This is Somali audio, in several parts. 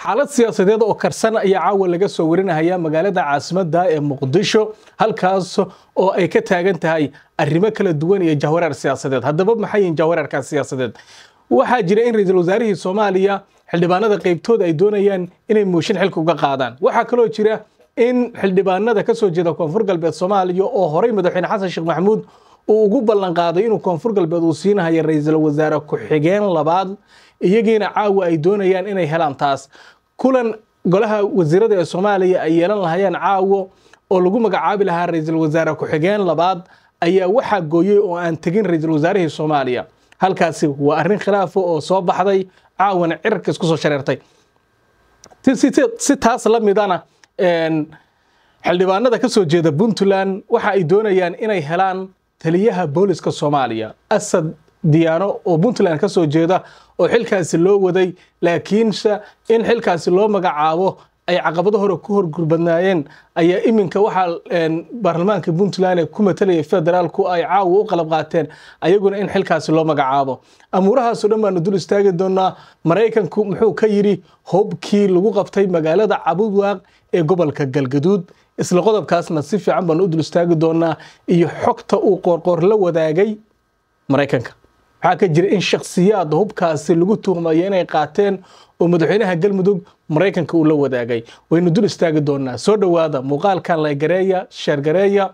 xaalad siyaasadeed oo karsan ayaa caawa laga soo warinahaya magaalada caasimadda ee muqdisho halkaas oo ay ka taagan tahay arrimo kala duwan iyo jahwareer siyaasadeed haddaba maxay yihiin jahwareerkaas siyaasadeed waxaa jira in ra-iisul wasaarihii soomaaliya xildhibaanada qaybtooda ay doonayaan inay mooshin xilka uga qaadaan waxaa kaloo jira in xildhibaanada ka soo jeeda koonfur galbeed soomaaliya oo horey madaxweyne xasan sheekh maxamuud uu ugu ballanqaaday inuu koonfur galbeed uu siinahayo ra-iisul wasaare ku-xigeen labaad iyagiina caawa ay doonayaan inay helaan taas kulan golaha wasiirada ee soomaaliya ay yeelan lahayeen caawo oo lagu magacaabi lahaa ra-iisul wasaare ku-xigeen labaad ayaa waxaa gooyey oo aan tegin ra-iisul wasaarihii soomaaliya halkaasi waa arrin khilaafo oo soo baxday caawana cirarka isku soo shareertay si taas la midana xildhibaanada ka soo jeeda puntland waxa ay doonayaan inay helaan taliyaha booliska soomaaliya asad diyaano oo puntland ka soo jeeda oo xilkaasi loo waday laakiinse in xilkaasi loo magacaabo ay caqabado hore ku horgurbadnaayeen ayaa iminka waxaa baarlamaanka puntland ee ku matalaya federaalku ay caawa u qalab qaateen ayaguna in xilkaasi loo magacaabo amuurahaasoo dhan baanu dul istaagi doonaa maraykanku muxuu ka yidhi hobkii lagu qabtay magaalada cabudwaaq ee gobolka galgaduud isla qodobkaasna si fiican baanu u dul istaagi doonaa iyo xogta uu qoorqoor la wadaagay maraykanka waxaa ka jira in shakhsiyaad hubkaasi lagu tuhmayo inay qaateen oo madaxweynaha galmudug maraykanka uu la wadaagay waynu dul istaagi doonaa soo dhowaada muuqaalkan laygareeya sheergareeya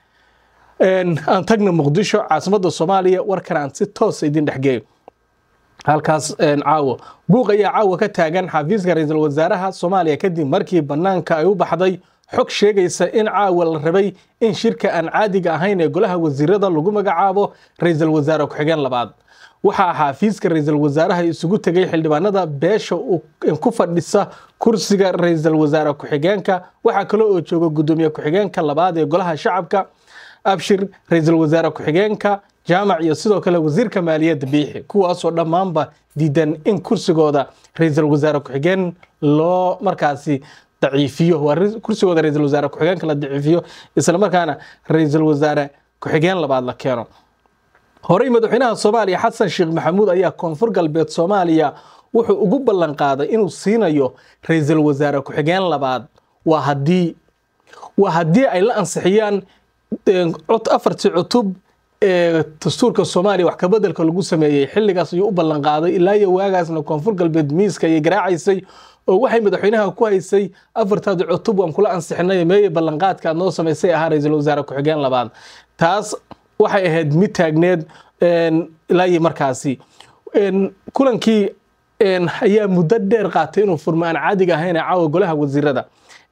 aan tagna muqdisho caasimadda soomaaliya warkan aan si toosa idin dhexgeeyo halkaas caawo buuq ayaa caawa ka taagan xafiiska ra-iisul wasaaraha soomaaliya kadib markii bannaanka ay u baxday xog sheegaysa in caawa la rabay in shirka aan caadiga ahayn ee golaha wasiirada lagu magacaabo ra-iisul wasaare ku-xigeen labaad waxaa xaafiiska ra-iisul wasaaraha isugu tegay xildhibaanada beesha ku fadhisa kursiga ra-iisul wasaare ku-xigeenka waxaa kale oo jooga gudoomiye ku-xigeenka labaad ee golaha shacabka abshir ra-iisul wasaare ku-xigeenka jaamac iyo sidoo kale wasiirka maaliyadda biixi kuwaasoo dhammaanba diidan in kursigooda ra-iisul wasaare ku-xigeen loo markaasi daciifiyo waa kursigooda ra-iisul wasaare ku-xigeenka la daciifiyo islamarkaana ra-iisul wasaare ku-xigeen labaad la keeno horey madaxweynaha soomaaliya xasan sheekh maxamuud ayaa koonfur galbeed soomaaliya wuxuu ugu ballan qaaday inuu siinayo ra-iisul wasaare ku-xigeen labaad waa haddii waa haddii ay la ansixiyaan afartii cutub ee dastuurka soomaaliya wax kabedelka lagu sameeyey xilligaas ayuu u ballan qaaday ilaa iyo waagaasna koonfur galbeed miiska ayay garaacaysay oo waxay madaxweynaha ku haysay afartaadi cutub waan kula ansixinay meeye ballanqaadka aad noo samaysay ahaa ra-iisul wasaare ku-xigeen labaad taas waxay ahayd mid taagneed ilaa iyo markaasi kulankii ayaa muddo dheer qaatay inuu furmo aan caadiga ahayn ee caawa golaha wasiirada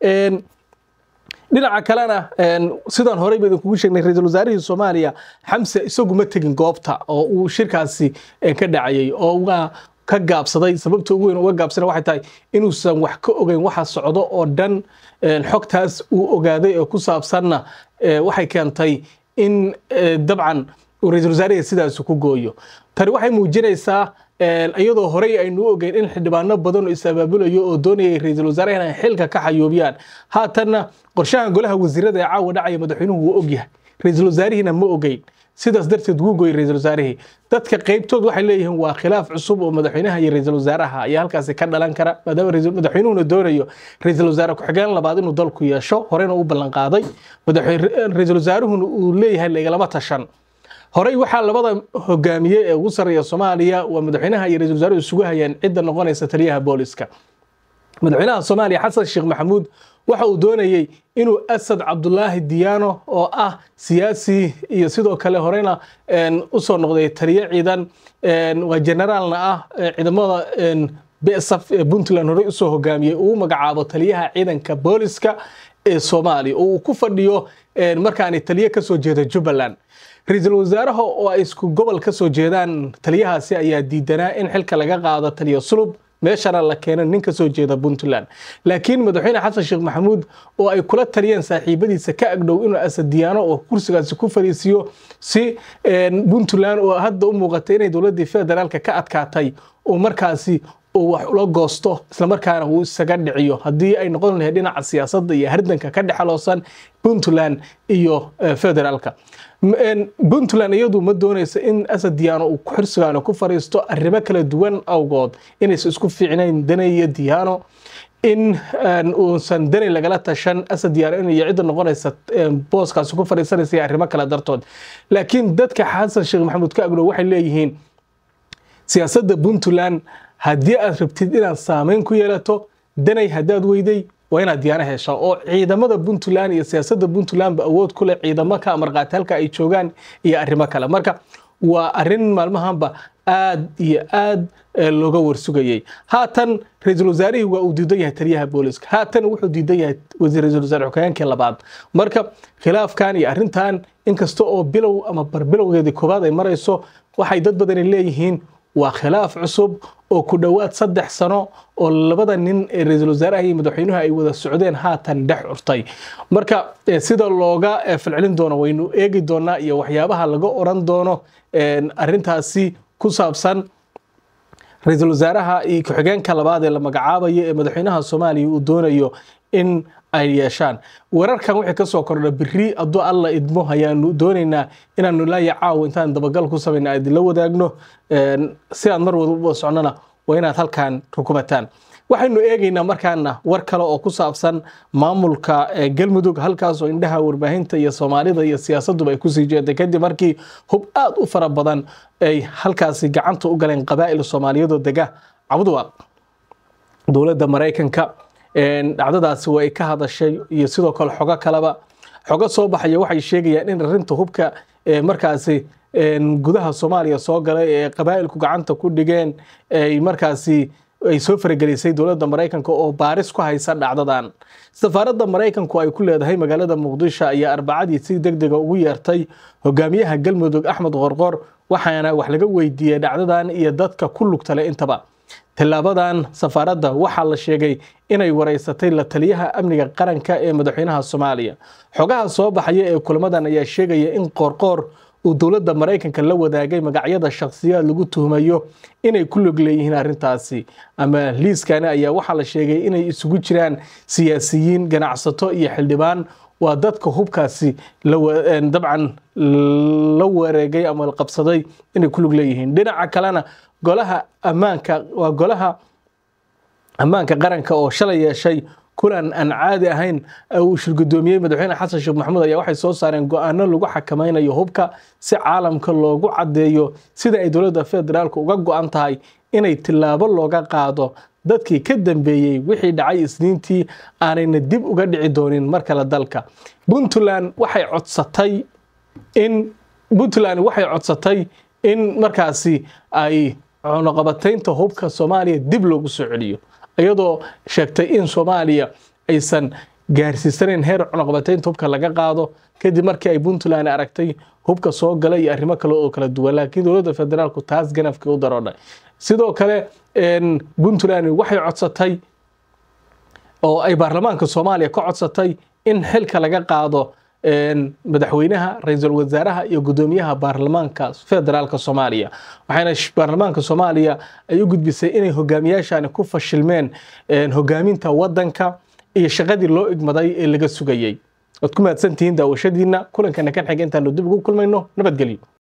dhinaca kalena sidaan horey ba idinkugu sheegnay ra-iisul wasaarihii soomaaliya xamse isagu ma tegin goobta oo uu shirkaasi ka dhacayay oo waa ka gaabsaday sababta ugu weyn uga gaabsana waxay tahay inuusan wax ka ogeyn waxa socdo oo dhan xogtaas uu ogaaday ee ku saabsanna waxay keentay in dabcan uu ra-iisul wasaarihi sidaas ku gooyo tani waxay muujinaysaa iyadoo horey aynu u ogeyn in xildhibaano badan oo is-abaabulayo oo doonayay ra-iisul wasaaraha inay xilka ka xayuubiyaan haatanna qorshahan golaha wasiirada ee caawa dhacaya madaxweynuhu wuu ogyahay ra-iisul wasaarihiina ma ogeyn sidaas darteed wuu gooyey ra-iisul wasaarihii dadka qaybtood waxay leeyihiin waa khilaaf cusub oo madaxweynaha iyo ra-iisul wasaaraha ayaa halkaasi ka dhalan kara maadaama madaxweynuhuna doonayo ra-iisul wasaare ku-xigeen labaad inuu dalku yeesho horeyna u ballan qaaday ra-iisul wasaaruhuna uu leeyahay lagalama tashan horey waxaa labada hogaamiye ee ugu sarreeya soomaaliya waa madaxweynaha iyo ra-isul wasaaruhu isugu hayeen cidda noqonaysa taliyaha booliska madaxweynaha soomaaliya xasan sheekh maxamuud waxa uu doonayey inuu asad cabdulaahi diyaano oo ah siyaasi iyo sidoo kale horeyna usoo noqday taliyo ciidan waa generaalna ah ciidamada besaf ee puntland horey usoo hogaamiyey uu magacaabo taliyaha ciidanka booliska ee soomaaliya oo uu ku fadhiyo markaani taliyo kasoo jeeda jubbaland ra-iisul wasaaraha oo ay isku gobol ka soo jeedaan taliyahaasi ayaa diidanaa in xilka laga qaado taliyo sulub meeshana la keena nin ka soo jeeda puntland laakiin madaxweyne xasan sheekh maxamuud oo ay kula taliyeen saaxiibadiisa ka agdhow inuu asadiyaano oo kursigaasi ku fariisiyo si puntland oo hadda u muuqatay inay dowladdii federaalka ka adkaatay oo markaasi uu wax ula goosto islamarkaana uu isaga dhiciyo haddii ay noqon lahayd dhinaca siyaasadda iyo hardanka ka dhexaloosan puntland iyo federaalka puntland iyadu ma doonaysa in asad diyaano uu xirsigaano ku fariisto arrimo kala duwan awgood inaysan isku fiicnayn dane iyo diyaano in uusan dani lagala tashan asad diyaano in iyo cidda noqonaysa booskaasi ku fadhiisanaysa iyo arrimo kale dartood laakiin dadka xasan sheekh maxamuud ka agdhow waxay leeyihiin siyaasadda puntland haddii aad rabtid inaad saameyn ku yeelato danay haddaad weyday waa inaad diyaano heshaa oo ciidamada puntland iyo siyaasadda puntlandba awood ku leh ciidamo ka amarqaata halka ay joogaan iyo arrimo kale marka waa arrin maalmahanba aad iyo aad looga warsugayey haatan ra-iisul wasaarihii waa uu diidan yahay taliyaha booliska haatan wuxuu diidan yahay ra-isul wasaare xogayaankii labaad marka khilaafkan iyo arrintan inkasta oo bilow ama barbilowgeedii koobaad ay marayso waxay dad badani leeyihiin waa khilaaf cusub oo ku dhowaad saddex sano oo labada nin ee ra-iisul wasaaraha iyo madaxweynuhu ay wada socdeen haatan dhex curtay marka sida looga falcelin doono waynu eegi doonaa iyo waxyaabaha laga oran doono arrintaasi ku saabsan ra-iisul wasaaraha iyo ku-xigeenka labaad ee la magacaabayo ee madaxweynaha soomaaliya uu doonayo in ay yeeshaan wararkan wixii kasoo kordha biri hadduu alla idmo ayaanu doonaynaa inaanu laaya caawo intaan dabagal ku samayna idinla wadaagno si aad mar wada socnona waa inaad halkan rukubataan waxaynu eegaynaa markaana war kale oo ku saabsan maamulka galmudug halkaasoo indhaha warbaahinta iyo soomaalida iyo siyaasaduba ay kusii jeeday kadib markii hub aad u fara badan ay halkaasi gacanta u galeen qabaa'il soomaaliyadoo dega cabduwaaq dowladda maraykanka dhacdadaasi waa ay ka hadashay iyo sidoo kale xogo kaleba xogo soo baxaya waxay sheegayaan in arrinta hubka markaasi gudaha soomaaliya soo galay ee qabaa'ilku gacanta ku dhigeen ay markaasi ay soo faragelisay dowladda maraykanka oo baaris ku haysa dhacdadan safaaradda maraykanku ay ku leedahay magaalada muqdisho ayaa arbacadii si deg dega ugu yeertay hogaamiyaha galmudug axmed qorqor waxaana wax laga weydiiyey dhacdadan iyo dadka ku lugtale intaba tillaabadan safaaradda waxaa la sheegay inay wareysatay la taliyaha amniga qaranka ee madaxweynaha soomaaliya xogaha soo baxaya ee kulamadan ayaa sheegaya in qoorqoor uu dowladda maraykanka la wadaagay magacyada shakhsiyaad lagu tuhmayo inay ku log leeyihiin arrintaasi ama liiskani ayaa waxaa la sheegay inay isugu jiraan siyaasiyiin ganacsato iyo xildhibaan waa dadka hubkaasi dabcan la wareegay ama la qabsaday inay ku lug leeyihiin dhinaca kalena golaha ammaanka waa golaha ammaanka qaranka oo shalay yeeshay kulan aan caadi ahayn uu shirgudoomiyey madaxweyne xasan sheekh maxamuud ayaa waxay soo saareen go-aano lagu xakamaynayo hubka si caalamka loogu caddeeyo sida ay dowladda federaalka uga go-an tahay inay tillaabo looga qaado dadkii ka dambeeyey wixii dhacay isniintii aanayna dib uga dhici doonin mar kale dalka puntland waxay codsatay in puntland waxay codsatay in markaasi ay cunuqabataynta hubka soomaaliya dib loogu soo celiyo iyadoo sheegtay in soomaaliya aysan gaarsiisanayn heer cunuqabataynta hubka laga qaado kadib markii ay puntland aragtay hubka soo gala iyo arrimo kale oo kala duwan laakiin dowladda federaalku taas ganafkii u daroodhay sidoo kale puntland waxay codsatay oo ay baarlamaanka soomaaliya ka codsatay in xilka laga qaado madaxweynaha ra-iisul wasaaraha iyo gudoomiyaha baarlamaanka federaalka soomaaliya waxaana baarlamaanka soomaaliya ay u gudbisay inay hogaamiyaashani ku fashilmeen hogaaminta wadanka iyo shaqadii loo igmaday ee laga sugayey waad ku mahadsantihiin daawashadiina kulankana kan xiga intaanu dib ugu kulmayno nabadgelyo